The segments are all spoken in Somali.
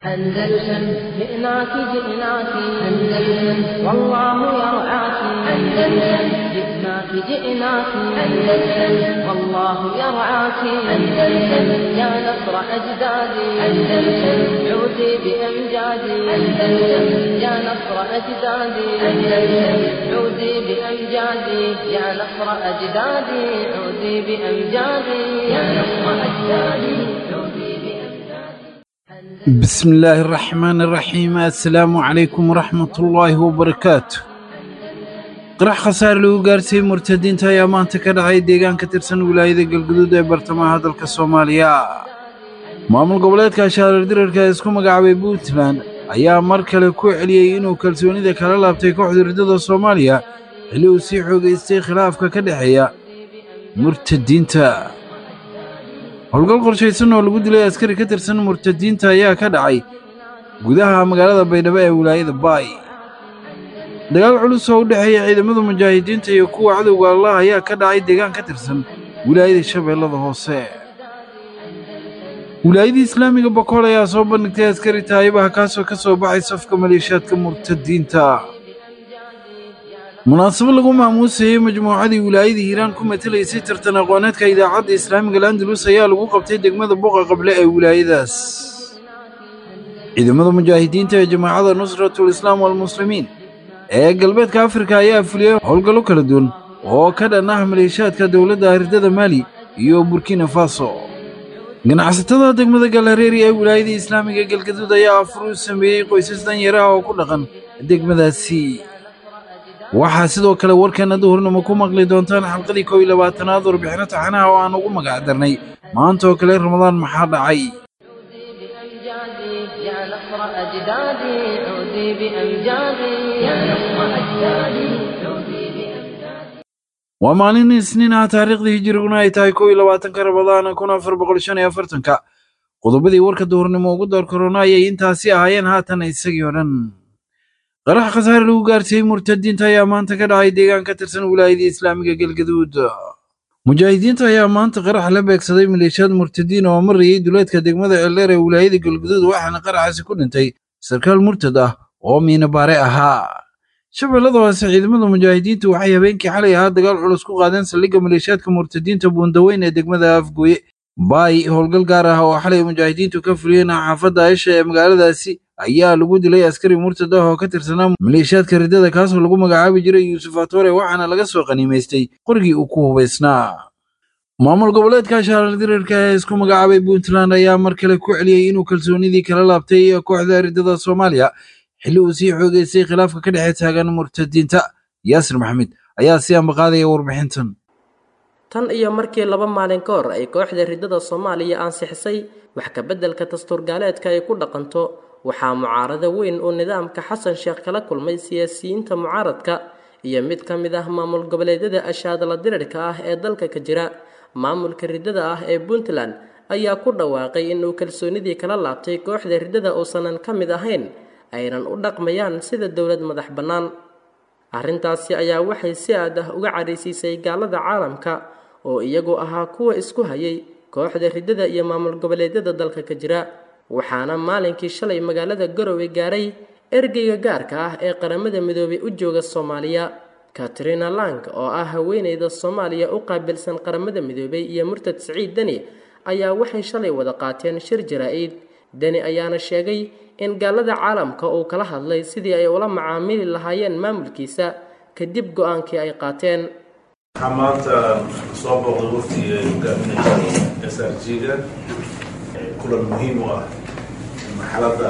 أندلسن جئناك جئناك أندلسن والله يرعاك أندلسن جئناك جئناك أندلسن والله يرعاك أندلسن يا نصر أجدادي أندلسن عودي بأمجادي أندلسن يا نصر أجدادي أندلسن عودي بأمجادي يا نصر أجدادي عودي بأمجادي يا نصر أجدادي عودي بأمجادي بسم الله الرحمن الرحيم السلام عليكم ورحمة الله وبركاته qarax khasaare lagu gaarsiiyey murtadiinta ayaa maanta ka dhacay deegaan ka tirsan wilaayada galguduud ee bartamaha dalka soomaaliya maamul goboleedka shaarar dirarka ee isku magacaabay puntland ayaa mar kale ku celiyey inuu kalsoonida kala laabtay kooxda ridada soomaaliya xilli uu sii xoogaystay khilaafka ka dhexeeya murtadiinta howlgal qorshaysan oo lagu dilay askari ka tirsan murtadiinta ayaa ka dhacay gudaha magaalada baydhabo ee wilaayada baay dagaal culus oo u dhexeeya ciidamada mujaahidiinta iyo kuwa cadowga allah ayaa ka dhacay deegaan ka tirsan wilaayada shabeellada hoose wilaayadii islaamiga bokool ayaa soo bandhigtay askari taayibaha kaasoo ka soo baxay safka maleeshiyaadka murtadiinta munaasabad lagu maamuusayey majmuucadii wilaayadii hiiraan ku matelaysay tartan aqooneedka idaacadda islaamiga landalus ayaa lagu qabtay degmada boqa qable ee wilaayadaas ciidamada mujaahidiinta ee jamaacada nusratul islaam walmuslimiin ee galbeedka afrika ayaa fuliyey howlgallo kala duwan oo ka dhan ah maleeshiyaadka dowladda ardada maali iyo burkina faso ganacsatada degmada galareeri ee wilaayada islaamiga galgaduud ayaa afur u sameeyey qoysas danyaraha oo ku dhaqan degmadaasi waxaa sidoo kale warkeenna duhurnimo ku maqli doontaan xalqadii kow iyo labaatanaad warbixino taxanaha oo aan ugu magac darnay maanta oo kale ramadaan maxaa dhacay بأمجادي يا نصر أجدادي عودي بأمجادي يا نصر أجدادي عودي بأمجادي waa maalin isniin ah taariikhdii hijiriguna ay tahay kow iyo labaatanka ramadaan kun afar boqol shan iyo afartanka qodobadii warka duhurnimo ugu door korona ayay intaasi ahaayeen haatan isagii oo dhan qarax khasaare lagu gaarsiiyey murtadiinta ayaa maanta ka dhacay deegaan ka tirsan wilaayadii islaamiga galgaduud mujaahidiinta ayaa maanta qarax la beegsaday maleeshiyaad murtadiin oo marayay duleedka degmada ceeldheer ee wilaayada galgaduud waxaana qaraxaasi ku dhintay sarkaal murtad ah oo miinabaare ahaa shabeellada hoose ciidamada mujaahidiintu waxay habeenkii xalay ahaa dagaal culus ku qaadeen saldhigga maleeshiyaadka murtadiinta buundaweyn ee degmada afgooye baay howlgal gaar ah oo xalay mujaahidiintu ka fuliyeen xaafadda aisha ee magaaladaasi ayaa lagu dilay askari murtad ah oo ka tirsanaa maleeshiyaadka riddada kaasoo lagu magacaabi jiray yuusuf atore waxaana laga soo qaniimaystay qorigii uu ku hubaysnaa maamul goboleedka shaarar dirarka ee isku magacaabay puntland ayaa mar kale ku celiyey inuu kalsoonidii kala laabtay kooxda riddada soomaaliya xilli uu sii xoogaystay khilaafka ka dhexe taagan murtadiinta yaasir maxamed ayaa si ambaqaadaya warbixintan tan iyo markii laba maalin ka hor ay kooxda riddada soomaaliya ansixisay wax ka beddelka dastuurgaaleedka ay ku dhaqanto waxaa mucaarado weyn uu nidaamka xasan sheekh kala kulmay siyaasiyiinta mucaaradka iyo mid ka mid ah maamul goboleedyada ashaadala dirirka ah ee dalka ka jira maamulka riddada ah ee puntland ayaa ku dhawaaqay inuu kalsoonidii kala laabtay kooxda riddada uusanan ka mid ahayn aynan u dhaqmayaan sida dowlad madax bannaan arrintaasi ayaa waxay si aad ah uga cadhaysiisay gaalada caalamka oo iyagu ahaa kuwa isku hayay kooxda riddada iyo maamul goboleedyada dalka ka jira waxaana maalinkii shalay magaalada garowe gaaray ergeyga gaarka ah ee qaramada midoobay u jooga soomaaliya katrina lang oo ah haweeneyda soomaaliya u qaabilsan qaramada midoobay iyo murtad siciid deni ayaa waxay shalay wada qaateen shir jaraa-id deni ayaana sheegay in gaalada caalamka uu kala hadlay sidii ay ula macaamili lahaayeen maamulkiisa kadib go-aankii ay qaateen waxaa maanta soo booqday waftigii ay hogaaminaysay s r g-ga kulan muhiim u ah marxaladda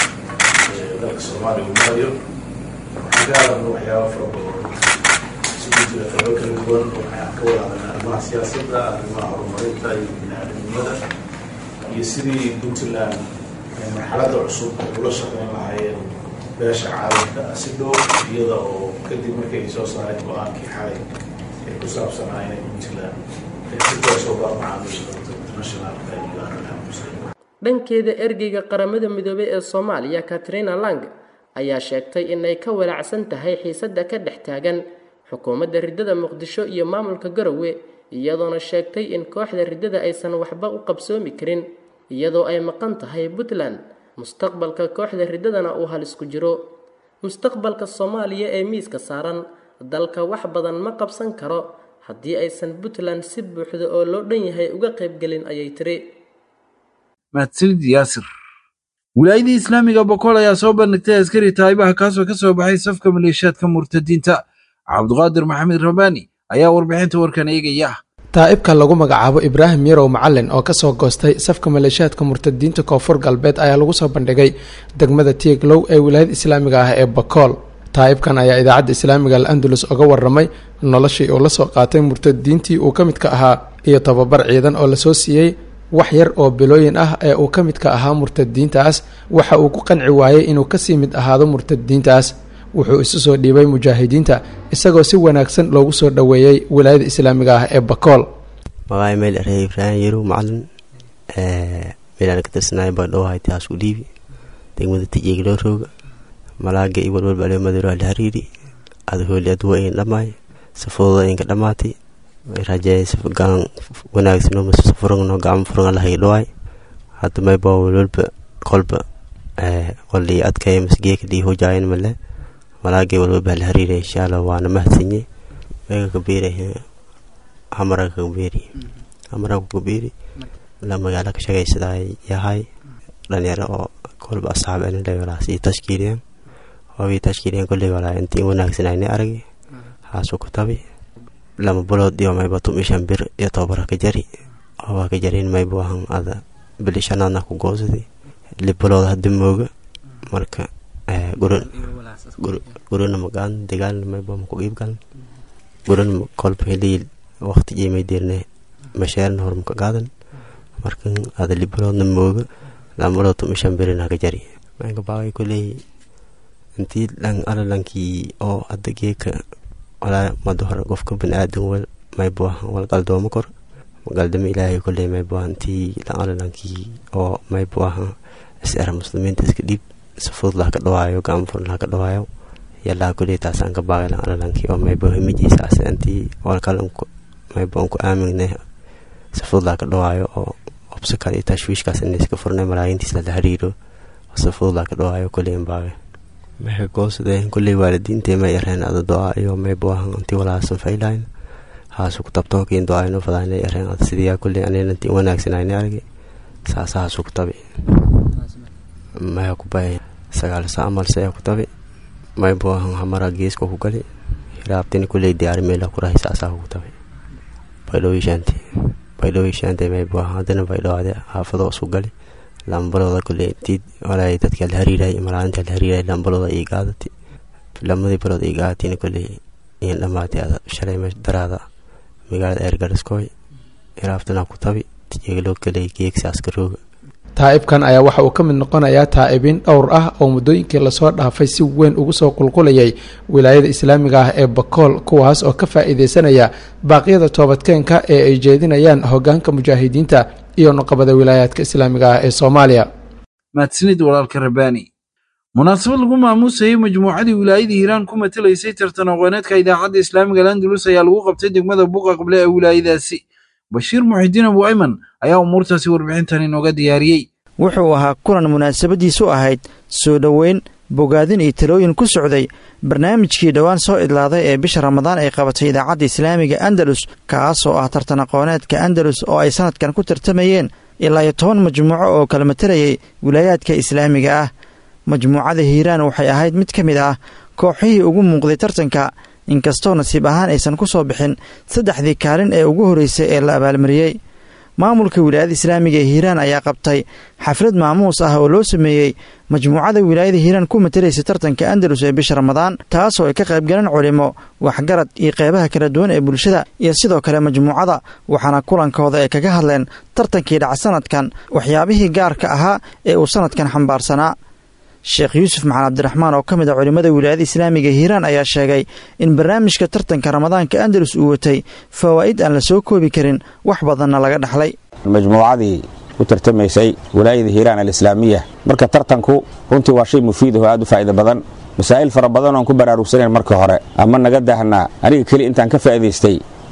dalka soomaaliya uu marayo waxaan ka hadalna waxyaaba fara badan isugu jira qaybo kala duwan waxaan ka wada hadalna arrimaha siyaasadda arrimaha horumarinta iyo bini-aadamnimada iyo sidii puntland marxaladda cusub ay ula shaqeyn lahaayeen beesha caalamka si dhow iyada oo kadib markay ay soo saareen go-aankii xalay ee ku saabsanaa inay puntland ay si toosoo baa macaamiisha dadka internationalka iyo arrimaha muslimiinta dhankeeda ergeyga qaramada midoobey ee soomaaliya katrina lang ayaa sheegtay inay ka walaacsan tahay xiisadda ka dhex taagan xukuumadda riddada muqdisho iyo maamulka garowe iyadoona sheegtay in kooxda riddada aysan waxba u qabsoomi karin iyadoo ay maqan tahay puntland mustaqbalka kooxda riddadana uu halis ku jiro mustaqbalka soomaaliya ee miiska saaran dalka wax badan ma qabsan karo haddii aysan puntland si buuxda oo loo dhan yahay uga qaybgelin ayay tiri mahadsanid yaasir wilaayadii islaamiga bokool ayaa soo bandhigtay askari taayibaha kaasoo ka soo baxay safka maleeshiyaadka murtadiinta cabduqaadir maxamed rabaani ayaa warbixinta warkan eegaya taa'ibka lagu magacaabo ibraahim yarow macalin oo kasoo goostay safka maleeshiyaadka murtadiinta koonfur galbeed ayaa lagu soo bandhigay degmada tieglow ee wilaayada islaamiga ah ee bakool taa'ibkan ayaa idaacadda islaamiga al andalus uga waramay noloshii uu la soo qaatay murtadiintii uu ka midka ahaa iyo tababar ciidan oo lasoo siiyey wax yar oo bilooyin ah ee uu ka midka ahaa murtadiintaas waxa uu ku qanci waayey inuu kasii mid ahaado murtadiintaas wuxuu isu soo dhiibay mujaahidiinta isagoo si wanaagsan loogu soo dhoweeyey wilaayada islaamiga ah ee bakool magaay meel erey ibraahim yarow macalin meelaan ka tirsanay baa dhowahay taas u dhiibi degmada tijeegloo rooga malaaga iyo walwalba aleo madaro ala hariiri ada hooli aduwa ayn dhamaay safooda aynka dhamaatay rajeey gacan wanaagsan oo furangno gacmo furanga lahay dhowaay hadda mayba walwalba qolba qoldhii adkaya masgeeka dhii hojaayan male malaagay walwalba hala hariira insha allah waana mahadsanye mega kabeeri hamaraga kabeeri hamaraga kabeeri la magaalo ka shaqaysadaa yahay dhalinyaro oo kolba asxaab anilay walaa sii tashkiiliyeen wabii tashkiiliyeen kolley walaa intii wanaagsanayni aragi haasuu ku tabi lama bulood iyo mayba tum ishan bir iyo tobara ka jari waa ka jarin maybu ahan ada bili shanaadna ku goosadi libulood hadda mooga marka gurana magaan dagaalna mayba maku iibgalan gurana kolba helii waqti jimay dirne masheerna hor maka qaadan markan ada libuloodna mooga lambulood tum ishan birina ka jari manka baaway koley intii dhan alalankii oo hadda geeka walaa mada hore qofka baniaadan wel maybu ahan wal qaldoomo kor magaldamo ilaahay koley maybu ahan intii dhan alalankii oo maybu ahan isera muslimiinta iska dhiib safud laha ka dhawaayo gacanfur laha ka dhawaayo yalaha koley taasaan ka baaqay dhan alalankii oo maybu himijiisa ase intii walkale maybu unku aamingne safud laha ka dhawaayo oo obso kale iyo tashwiishkaas inay iska furnay malaayiintiis lala hariiro safud laha ka dhawaayo koley baaqay maxay goosadeen kolley waalidiintay may yareen ada do-a iyo maybu ahan intii walaasan faylayn haasu ku tabto kiin do-ayno fadaanay yareen ada sidiyaa kolley anina intii wanaagsanayni argi saasa haasu ku tabi maya ku bay sagaal saa amal saya ku tabi maybu ahan hamara geeska ku gali hiraabtini kolley diyaari meela ku rahay saasaa ku tabi baydhowii baydhowii shaantay maybu ahan haddana baydhowaade haafado isu gali lambalooda kule intii walay dadka la hariiray malaalinta la hariiray lambalooda ii gaadati lamadii balood ii gaadatina kule iin dhamaatay ada shalay meesha daraada magaalada eergariskooy iraaftana ku tabi tijeeglo kale geegsaas garooga taa'ibkan ayaa waxa uu ka mid noqonayaa taa'ibiin dhowr ah oo muddooyinkii lasoo dhaafay si weyn ugu soo qulqulayay wilaayada islaamiga ah ee bakool kuwaas oo ka faa'iideysanaya baaqyada toobadkeenka ee ay jeedinayaan hoggaanka mujaahidiinta iyo nuqabada wilaayaadka islaamiga ah ee soomaaliya mahadsanid walaalka rabaani munaasabad lagu maamuusayey majmuucadii wilaayadii hiiraan ku matelaysay tartan aqooneedka idaacadda islaamiga landulus ayaa lagu qabtay degmada buuqa qable ee wilaayadaasi bashiir muxidiin abu ayman ayaa umuurtaasi warbixintan inooga diyaariyey wuxuu ahaa kulan munaasabadiisu ahayd soo dhoweyn bogaadin iyo talooyin ku socday barnaamijkii dhowaan soo idlaaday ee bisha ramadaan ay qabatay idaacadda islaamiga andalus kaasoo ah tartan aqooneedka andalus oo ay sanadkan ku tartamayeen ilaa iyo toban majmuuco oo kala matalayay wilaayaadka islaamiga ah majmuucada hiiraan waxay ahayd mid ka mid ah kooxihii ugu muuqday tartanka inkastoo nasiib ahaan aysan ku soo bixin saddexdii kaalin ee ugu horreysay ee la abaalmariyey maamulka wilaayada islaamiga ee hiiraan ayaa qabtay xaflad maamuus ah oo loo sameeyey majmuucada wilaayada hiiraan ku matalaysa tartanka andalus ee bisha ramadaan taasoo ay ka qaybgaleen culimo waxgarad iyo qeybaha kala duwan ee bulshada iyo sidoo kale majmuucada waxaana kulankooda ay kaga hadleen tartankii dhaca sanadkan waxyaabihii gaarka ahaa ee uu sanadkan xambaarsanaa sheekh yuusuf maxan cabdiraxmaan oo ka mid a culimmada wilaayada islaamiga hiiraan ayaa sheegay in barnaamijka tartanka ramadaanka andalus uu watay fawaa'id aan la soo koobi karin wax badanna laga dhaxlay majmuucadii u tartamaysay wilaayada hiiraan alislaamiya marka tartanku runtii waa shay mufiidaho aad u faa'iida badan masaa'il fara badan oon ku baraarugsanayn marka hore ama naga daahnaa aniga keli intaan ka faa'idaystay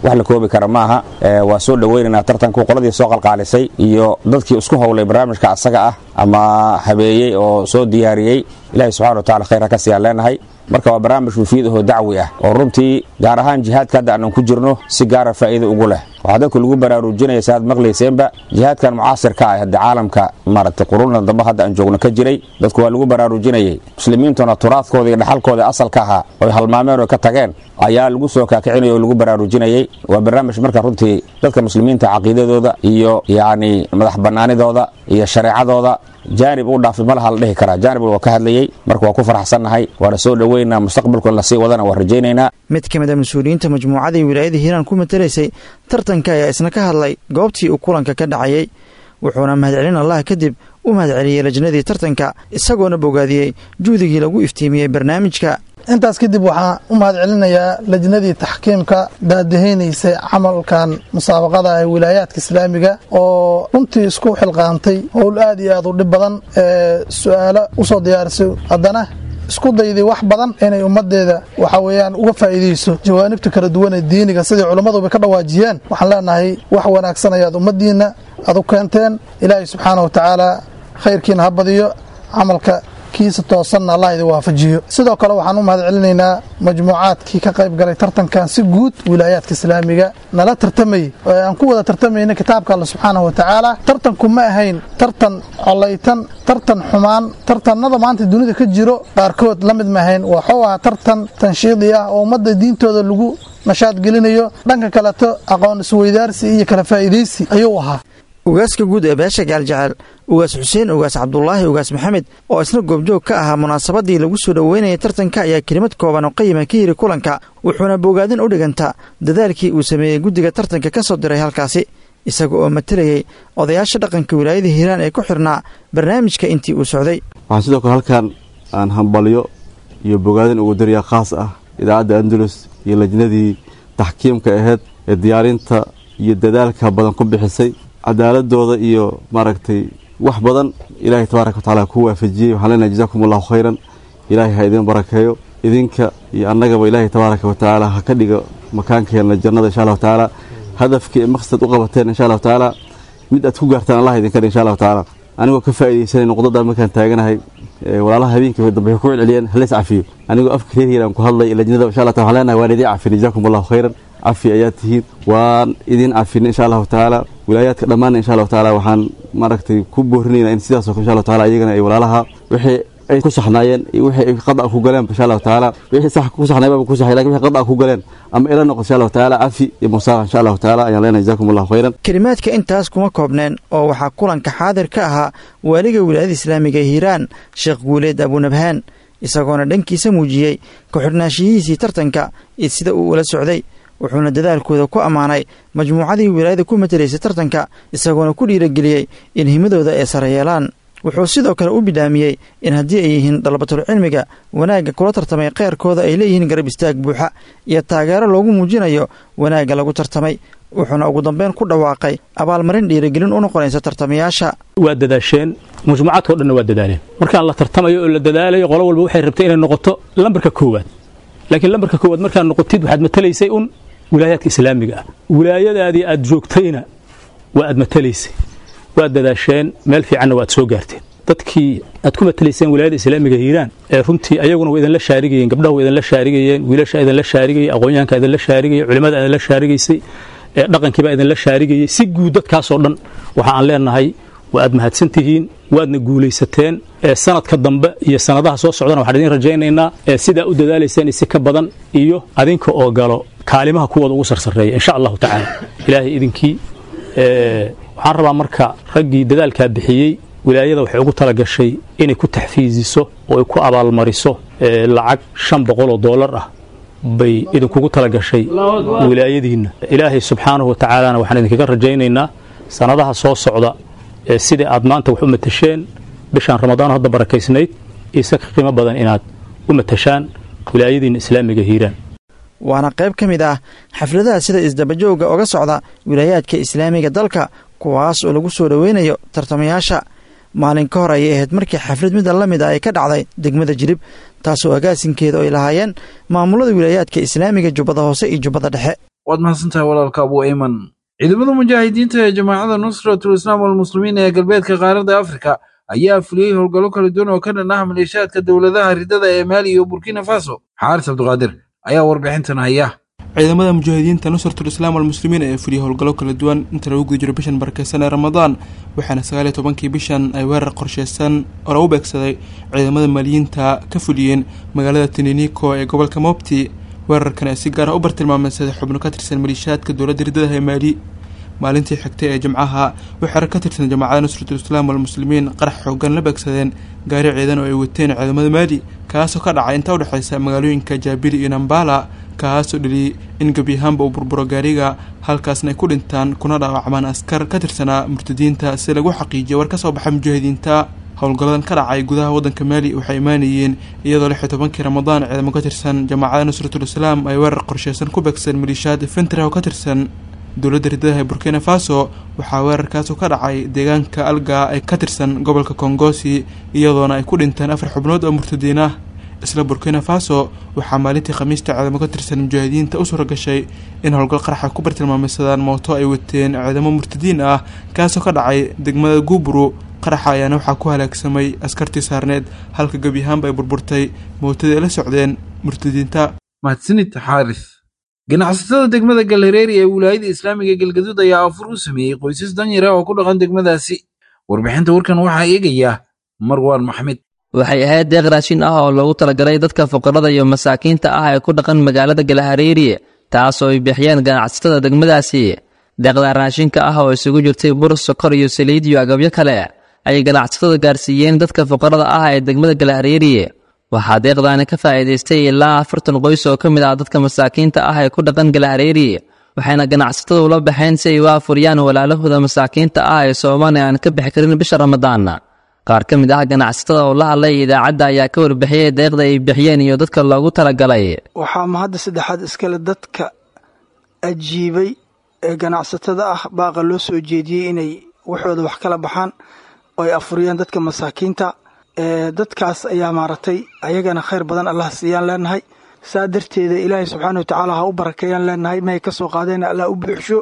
wax la koobi kara maaha waa soo dhoweynaynaa tartanku qoladii soo qalqaalisay iyo dadkii isku howlay barnaamijka asaga ah ama habeeyey oo soo diyaariyey ilahi subxana wa tacala khayr ha ka siyaan leenahay marka waa barnaamij mufiid ahoo dacwi ah oo runtii gaar ahaan jihaadka hadda aanan ku jirno si gaara faa'iida ugu leh waxaa dadku lagu baraarujinaya si aad maqlayseenba jihaadkan mucaasirka ah hadda caalamka maaragtay qurunna dambe hadda aan joogno ka jiray dadku waa lagu baraarujinayay muslimiintuna turaadkooda iyo dhaxalkooda asalka ahaa oy halmaameen oo ka tageen ayaa lagu soo kaakicinayo oo lagu baraarujinayay waa barnaamij marka runtii dadka muslimiinta caqiidadooda iyo yacni madax bannaanidooda iyo shareecadooda jaanib u dhaafay malaha la dhihi karaa jaanib waa ka hadlayey marka waa ku faraxsannahay waana soo dhoweynaa mustaqbalku in lasii wadana waa rajaynaynaa mid ka mid a mas-uuliyiinta majmuucadii wilaayada hiiraan ku matalaysay tartanka ayaa isna ka hadlay goobtii uu kulanka ka dhacayey wuxuuna mahadcelin allah kadib u mahadceliyey lajnadii tartanka isagoona bogaadiyey juhdigii lagu iftiimiyey barnaamijka intaas kadib waxaan u mahad celinayaa lajnadii taxkiimka daadaheynaysay camalkan musaabaqada ee wilaayaadka islaamiga oo runtii isku xilqaantay howl aad iyo aad u dhib badan ee su-aalo usoo diyaarisay haddana isku dayday wax badan inay ummadeeda waxa weeyaan uga faa'iidayso jawaanibta kala duwan ee diiniga sidai culimmaduba ka dhawaajiyeen waxaan leenahay wax wanaagsan ayaad ummaddiinna aad u keenteen ilaahay subxaana wa tacaala khayrkiina ha badiyo camalka kiisa toosanna allah idin waafajiyo sidoo kale waxaan u mahad celinaynaa majmuucaadkii ka qayb galay tartankan si guud wilaayaadka islaamiga nala tartamayey oo aan ku wada tartamayna kitaabka alle subxaanahu wa tacaala tartanku ma ahayn tartan colaytan tartan xumaan tartanada maanta dunida ka jiro qaarkood la mid ma ahayn waxuu ahaa tartan tanshiidi ah oo ummadda diintooda lagu nashaad gelinayo dhanka kaleto aqoon isweydaarsi iyo kala faa'iidaysi ayuu ahaa ugaaska guud ee beesha gaaljecel ugaas xuseen ugaas cabdulaahi ugaas maxamed oo isna goobjoog ka ahaa munaasabadii lagu soo dhoweynayay tartanka ayaa kelimad kooban oo qayima ka yiri kulanka wuxuuna bogaadin u dhiganta dadaalkii uu sameeyey guddiga tartanka ka soo diray halkaasi isaga oo matalayey odayaasha dhaqanka wilaayada hiiraan ee ku xirnaa barnaamijka intii uu socday waxaan sidoo kale halkan aan hambalyo iyo bogaadin ugu dariyaa khaas ah idaacadda andalus iyo lajnadii taxkiimka ahayd ee diyaarinta iyo dadaalka badan ku bixisay cadaaladooda iyo maaragtay wax badan ilaahay tabaaraka watacaala ku waafajiyey waxaan leenahay jazakum allahu khayran ilaahay ha idin barakeeyo idinka iyo annagaba ilaahay tabaaraka watacaala ha ka dhigo makaankeenna jannada insha allahu tacaala hadafkii ee maqsad u qabateen insha allahu tacaala mid aad ku gaartaan allah idinka dhig insha allahu tacaala anigoo ka faa'iidaysanay noqdadan markaan taaganahay walaalaha habeenkii dambe waxay ku celceliyeen haleys cafiyo anigoo afka reer hiiraan ku hadlay lajnada insha allah taala waxaan leenahay waan idin cafin jazakum allahu khayran cafi ayaa tihiin waan idin cafin insha allahu tacaala wilaayaadka dhammaanna insha allahu tacaala waxaan maaragtay ku boorinaynaa in sidaas oo kale insha allahu taala iyagana ay walaalaha wixii ay ku saxnaayeen iyo wixii ay qada ku galeen insha allahu tacaala wixii sax ku saxnaayba ku saxay laakiin wixii qada ku galeen ama ila noqon insha allahu tacaala cafi iyo musaaqa insha allahu tacaala ayaan leenahay jazakum allahu khayran kelimaadka intaas kuma koobneen oo waxaa kulanka xaadir ka ahaa waaliga wilaayada islaamiga ee hiiraan sheekh guuleed abunabhaan isagoona dhankiisa muujiyey ku-xidhnaanshiyihiisii tartanka iyo sida uu ula socday wuxuuna dadaalkooda ku ammaanay majmuucadii wilaayada ku matelaysay tartanka isagoona ku dhiirageliyey in himadooda ay sare yeelaan wuxuu sidoo kale u bidhaamiyey in haddii ay yihiin dalabatul cilmiga wanaagga kula tartamay kheyrkooda ay leeyihiin garab istaag buuxa iyo taageero loogu muujinayo wanaagga lagu tartamay wuxuuna ugu dambeyn ku dhawaaqay abaalmarin dhiiragelin u noqonaysa tartamayaasha waa dadaasheen majmuucaadkao dhanna waa dadaaleen markaan la tartamayo oo la dadaalayo qolo walba waxay rabtay inay noqoto lambarka koowaad laakiin lambarka koowaad markaad noqotid waxaad matalaysay un wilaayaadka islaamiga ah wilaayadaadii aad joogtayna waa aad matalaysay waad dadaasheen meel fiicanna waad soo gaarteen dadkii aad ku matalayseen wilaayada islaamiga hiiraan ee runtii ayaguna waa idinla shaarigayeen gabdhaha waa idinla shaarigayeen wiilasha idinla shaarigayay aqoonyahanka idinla shaarigayay culimmada idinla shaarigaysay ee dhaqankiibaa idinla shaarigayay si guud dadkaasoo dhan waxa aan leenahay waa aad mahadsan tihiin waadna guulaysateen ee sanadka dambe iyo sanadaha soo socdana waxaan idin rajaynaynaa ee sidaa u dadaalayseen isi ka badan iyo adinka oo galo kaalimaha kuwooda ugu sarsareeya insha allahu tacaala ilaahay idinkii waxaan rabaa marka raggii dadaalkaa bixiyey wilaayada waxay ugu tala gashay inay ku taxfiisiso oo ay ku abaalmariso lacag shan boqol oo doolar ah bay idinkugu tala gashay wilaayadiinna ilaahay subxaanahu wa tacaalana waxaan idinkaga rajaynaynaa sanadaha soo socda ee sidai aad maanta wax u matasheen bishaan ramadaan hadda barakaysnayd isa ka qiimo badan inaad u matashaan wilaayadiinna islaamiga hiiraan waana qayb ka mid ah xafladaha sida isdabajooga oga socda wilaayaadka islaamiga dalka kuwaas oo lagu soo dhoweynayo tartamayaasha maalin ka hor ayay ahayd markii xaflad mida la mid ah ay ka dhacday degmada jirib taasoo agaasinkeeda ay lahaayeen maamulada wilaayaadka islaamiga jubbada hoose iyo jubbada dhexe waad mahadsantahay walaalka abu ayman ciidamada mujaahidiinta ee jamaacada nusratul islaam walmuslimiin ee galbeedka qaaradda afrika ayaa fuliyey howlgallo kala duwan oo ka dhan ah maleeshiyaadka dowladaha ridada ee maali iyo burkina faso xaaris cabdiqaadir ayaa warbixintan haya ciidamada mujaahidiinta nusratul islaam walmuslimiin ee fuliyey howlgallo kala duwan inta lagu guda jiro bishan barakeysan ee ramadaan waxaana sagaal iyo tobankii bishan ay weerar qorsheysan oo lagu beegsaday ciidamada maaliyiinta ka fuliyeen magaalada tininico ee gobolka mobti weerarkan ee si gaar ah u bartilmaameysaday xubno ka tirsan maleeshiyaadka dowladda ridadaha ee maali maalintii xigtay ee jimcaha waxay rag ka tirsan jamaacada nusratul islaam walmuslimiin qarax xoogan la beegsadeen gaari ciidan oo ay wateen ciidamada maali kaasoo ka dhacay inta udhexeysa magaalooyinka jaabili iyo nambala kaasoo dhaliyay in gebi ahaanba uu burburo gaariga halkaasna ay ku dhintaan kuna dhaawacmaan askar ka tirsanaa murtadiinta si lagu xaqiijiyo war ka soo baxa mujaahidiinta howlgalladan ka dhacay gudaha waddanka maali waxay imaanayeen iyadoo lix iyo tobankii ramadaan ciidamo ka tirsan jamaacada nusratul islaam ay weerar qorsheysan ku beegsadeen maleeshiyaad infantry oo ka tirsan dowladda ridadaha ee burkina faso waxaa weerarkaasu ka dhacay deegaanka alga ee ka tirsan gobolka kongosi iyadoona ay ku dhinteen afar xubnood oo murtadiin ah isla burkina faso waxaa maalintii khamiista ciidamo ka tirsan mujaahidiinta u suura gashay in howlgal qaraxa ku bartilmaameysadaan mooto ay wateen ciidamo murtadiin ah kaasoo ka dhacay degmada guuburu qaraxa ayaana waxaa ku halaagsamay askartii saarneed halka gebi ahaanba ay burburtay mootadii ay la socdeen murtadiinta mahadsanid xaaris ganacsatada degmada galhareeri ee wilaayada islaamiga galgaduud ayaa afur u sameeyey qoysas danyara oo ku dhaqan degmadaasi warbixinta warkan waxaa eegaya marwaan maxmed waxay ahayd deeq raashin ah oo loogu talagalay dadka fuqarada iyo masaakiinta ah ee ku dhaqan magaalada galhareeri taasoo ay bixiyeen ganacsatada degmadaasi deeqda raashinka ah oo isugu jirtay bur sokor iyo saliid iyo agabyo kale ayay ganacsatada gaarsiiyeen dadka fuqarada ah ee degmada galhareeri waxaa deeqdaani ka faa'iidaystay ilaa afartan qoys oo ka mid ah dadka masaakiinta ah ee ku dhaqan galhareeri waxayna ganacsatada ula baxeen si ay u afuriyaan walaalahooda masaakiinta ah ee soomaali aan ka bixi karin bisha ramadaan qaar ka mid ah ganacsatada oo la hadlay idaacadda ayaa ka warbixiyey deeqda ay bixiyeen iyo dadka loogu talagalay waxaa mahadda saddexaad iskale dadka ajiibay ee ganacsatada ah baaqa loo soo jeediyey inay waxooda wax kala baxaan oo ay afuriyaan dadka masaakiinta dadkaas ayaa maaragtay ayagana khayr badan allah siiyaan leenahay saa darteeda ilaahay subxaana wa tacaala ha u barakeeyaan leenahay mahay ka soo qaadeen allah u buuxsho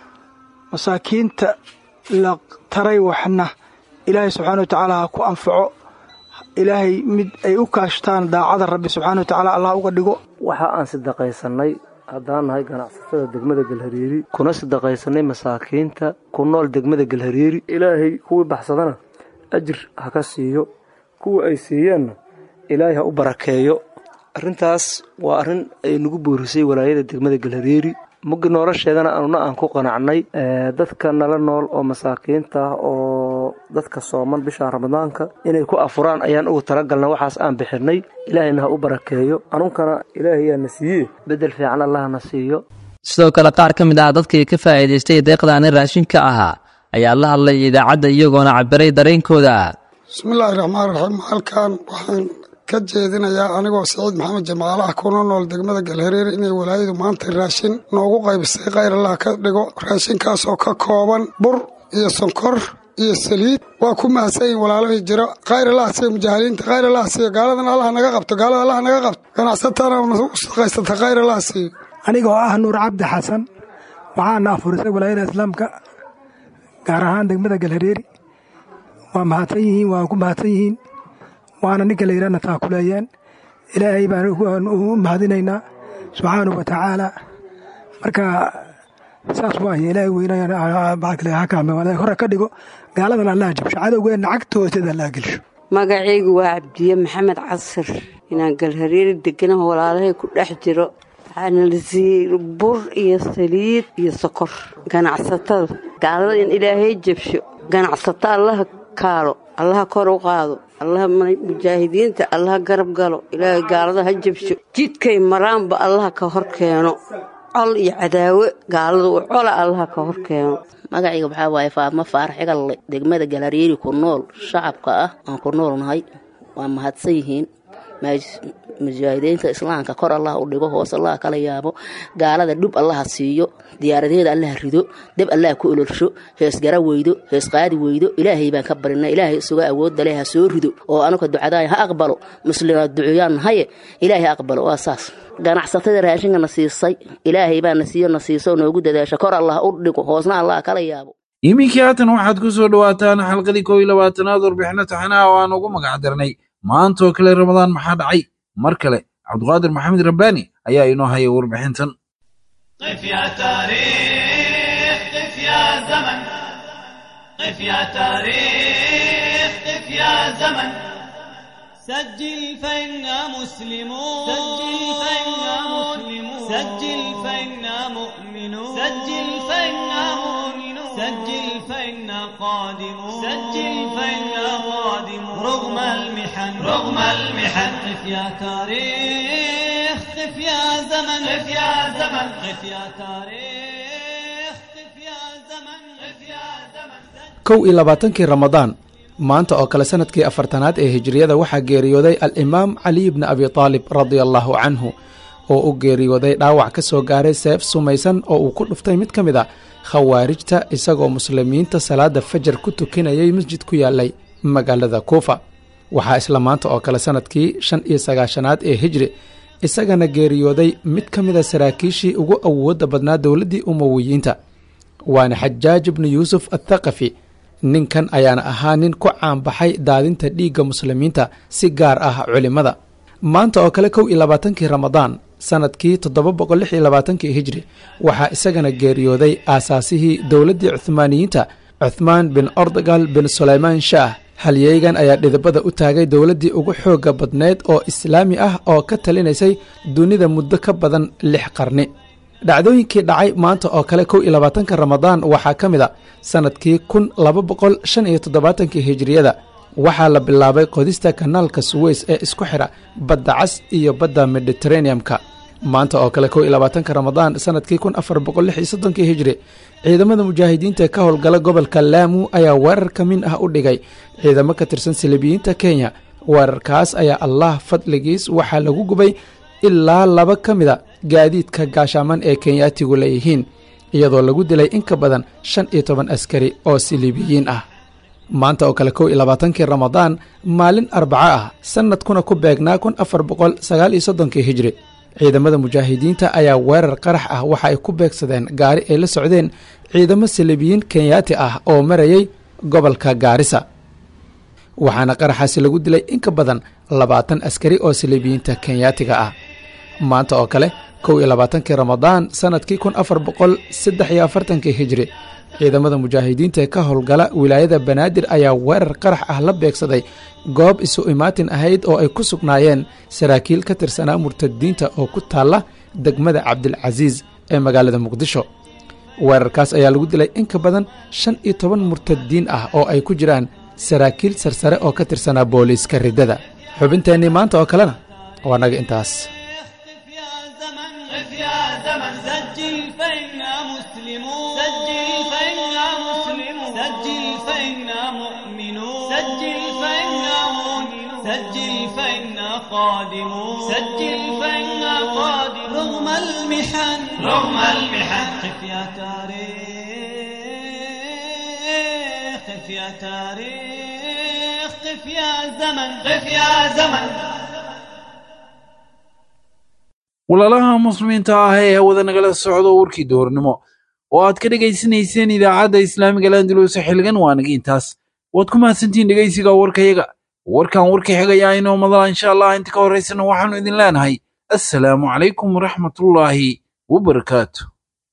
masaakiinta la taray waxna ilaahay subxaana wa tacaala ha ku anfaco ilaahay mid ay u kaashtaan daacada rabbi subxaana wa tacaala allah uga dhigo waxa aan sadaqaysanay haddaan nahay ganacsatada degmada galhareeri kuna sadaqaysanay masaakiinta ku nool degmada galhareeri ilaahay kuwii baxsadana ajir ha ka siiyo kuwa ay siiyeenna ilaahay ha u barakeeyo arrintaas waa arrin ay nagu boorisay walaayada degmada galhareeri muggi nolosheedana anuna aan ku qanacnay dadka nala nool oo masaakiinta ah oo dadka sooman bisha ramadaanka inay ku afuraan ayaan ugu talagalna waxaas aan bixinay ilaahayna ha u barakeeyo anunkana ilaahayaa na siiye bedel fiican allah na siiyo sidoo kale qaar ka mid ah dadkii ka faa'iidaystay deeqdaani raashinka ahaa ayaa la hadlay idaacadda iyagoona cabiray dareenkooda bismillaahi raxmaan raxiim halkan waxaan ka jeedinayaa anigoo siciid maxamed jamaale ah kuna nool degmada galhareeri inay walaayadu maanta raashin noogu qaybisay khayr allah ka dhigo raashinkaasoo ka kooban bur iyo sonkor iyo saliid waa ku mahadsanyihin walaalahii jiro khayr allah siiyo mujaahiliinta khayr allah siiyo gaaladan allah naga qabto gaalada allah naga qabto ganacsatana u shaqaysata khayr allah siiyo anigoo ah nuur cabdi xasan waxaana afurisay walaayada islaamka gaar ahaan degmada galhareeri waa mahadsan yihiin waa ku mahadsan yihiin waana ninka la yidhahna taakuleeyeen ilaahay baan u mahadinaynaa subxaanahu wa tacaala marka saas waaye ilaahay weynaya hore ka dhigo gaaladan allah jabsho cadowgeenna cagta hoosteeda allah gelsho magacaygu waa cabdiye maxamed casir inaan galhareeri deganaho walaalahay ku dhex jiro waxaana la siiyey bur iyo saliid iyo sokor ganacsatada gaalada in ilaahay jabsho ganacsato allaha kaalo allaha kor u qaado allaha mujaahidiinta allaha garab galo ilaahay gaalada ha jabsho jidkay maraanba allaha ka hor keeno col iyo cadaawe gaalada u cola allaha ka hor keeno magacayga waxaa waaye faadmo faarax cigalle degmada galhareeri ku nool shacabka ah aan ku nool nahay waa mahadsan yihiin mujaahidiinta islaamka kor allah u dhigo hoos allah kala yaabo gaalada dhub allaha siiyo diyaaradeeda allaha rido deb allaha ku ololsho hees gara weydo hees qaadi weydo ilaahay baan ka barina ilaahay isuga awoodda leh ha soo rido oo anuka ducadaaya ha aqbalo muslimaad duceeyaan nahaye ilaahay ha aqbalo waa saas ganacsatada raashinka na siisay ilaahay baa na siiyo na siiso noogu dadaasha kor allah u dhigo hoosna allah kala yaabo iminkii haatan waxaad ku soo dhowaataan xalqadii koo iyo labaatanaad warbixino taxanaha oo aan ugu magac darnay maantaoo kale ramadaan maxaa dhacay mar kale cabduqaadir maxamed rabbaani ayaa inoo haya warbixintan قف يا تاريخ قف يا زمن قف يا تاريخ قف يا زمن سجل فإنا مسلمون سجل فإنا مسلمون سجل فإنا مؤمنون سجل فإنا مؤمنون سجل فإنا قادمون سجل فإنا قادمون رغم المحن رغم المحن قف يا تاريخ قف يا زمن قف يا زمن قف يا تاريخ قف يا زمن قف يا زمن kow iyo labaatankii ramadaan maanta oo kale sanadkii afartanaad ee hijiriyada waxaa geeriyooday al-imaam cali bni abi taalib radia allaahu canhu oo u geeriyooday dhaawac ka soo gaaray seef sumaysan oo uu ku dhuftay mid ka mid a khawaarijta isagoo muslimiinta salaada fajar ku tukanayay masjid ku yaalay magaalada kuufa waxaa isla maanta oo kale sanadkii shan iyo sagaashanaad ee hijri isagana geeriyooday mid ka mid a saraakiishii ugu awoodda badnaa dowladdii umowiyiinta waana xajaaj ibnu yuusuf athaqafi ninkan ayaana ahaa nin ku caanbaxay daadinta dhiigga muslimiinta si gaar ah culimmada maanta oo kale kow iyo labaatankii ramadaan sanadkii toddoba boqol lix iyo labaatankii hijri waxaa isagana geeriyooday aasaasihii dowladdii cuhmaaniyiinta cuthmaan bin ordagal bin sulaymaan shaah halyeygan ayaa dhidibada u taagay dowladdii ugu xoogga badneyd oo islaami ah oo ka talinaysay dunida muddo ka badan lix qarni dhacdooyinkii dhacay maanta oo kale kow iyo labaatanka ramadaan waxaa ka mid a sannadkii kun laba boqol shan iyo toddobaatankii hijiriyada waxaa la bilaabay qodista kanaalka suweys ee isku xidha badda cas iyo badda mediteraneamka maanta oo kale kow iyo labaatanka ramadaan sannadkii kun afar boqol lix iyo soddonkii hijri ciidamada mujaahidiinta ka howlgala gobolka laamu ayaa weerar ka min ah u dhigay ciidamo ka tirsan silibiyiinta kenya weerarkaas ayaa allah fadligiis waxaa lagu gubay ilaa laba ka mida gaadiidka gaashaaman ee kenyaatigu leeyihiin iyadoo lagu dilay in ka badan shan iyo toban askari oo siliibiyiin ah maanta oo kale kow iyo labaatankii ramadaan maalin arbaco ah sannadkuna ku beegnaa kun afar boqol sagaal iyo soddonkii hijri ciidamada mujaahidiinta ayaa weerar qarax ah waxa ay ku beegsadeen gaari ay la socdeen ciidamo siliibiyiin kenyaati ah oo marayay gobolka gaarisa waxaana qaraxaasi lagu dilay in ka badan labaatan askari oo siliibiyiinta kenyaatiga ah maanta oo kale kow iyo labaatankii ramadaan sannadkii kun afar boqol saddex iyo afartankii hijri ciidamada mujaahidiinta ee ka howlgala wilaayada banaadir ayaa weerar qarax ah la beegsaday goob isu imaatin ahayd oo ay ku sugnaayeen saraakiil ka tirsanaa murtadiinta oo ku taalla degmada cabdilcasiis ee magaalada muqdisho weerarkaas ayaa lagu dilay in ka badan shan iyo toban murtadiin ah oo ay ku jiraan saraakiil sarsare oo ka tirsanaa booliiska riddada xubinteennii maanta oo kalena waa naga intaas قف يا زمن سجل فإنا مسلمون سجل فإنا مسلمون سجل فإنا مؤمنون سجل فإنا مؤمنون سجل فإنا قادمون سجل فإنا قادمون رغم المحن رغم المحن قف يا تاريخ قف يا تاريخ قف يا زمن قف يا زمن walaalaha muslimiinta ah ee hawada nagala socdo warkii doornimo oo aad ka dhegaysanayseen idaacadda islaamiga landulus xilligan waa naga intaas waad ku mahadsantihiin dhegaysiga warkayaga warkan warka xigayaa inoo madala insha allah inta ka horraysana waxaannu idin leenahay assalaamu calaykum waraxmatullaahi wabarakaatu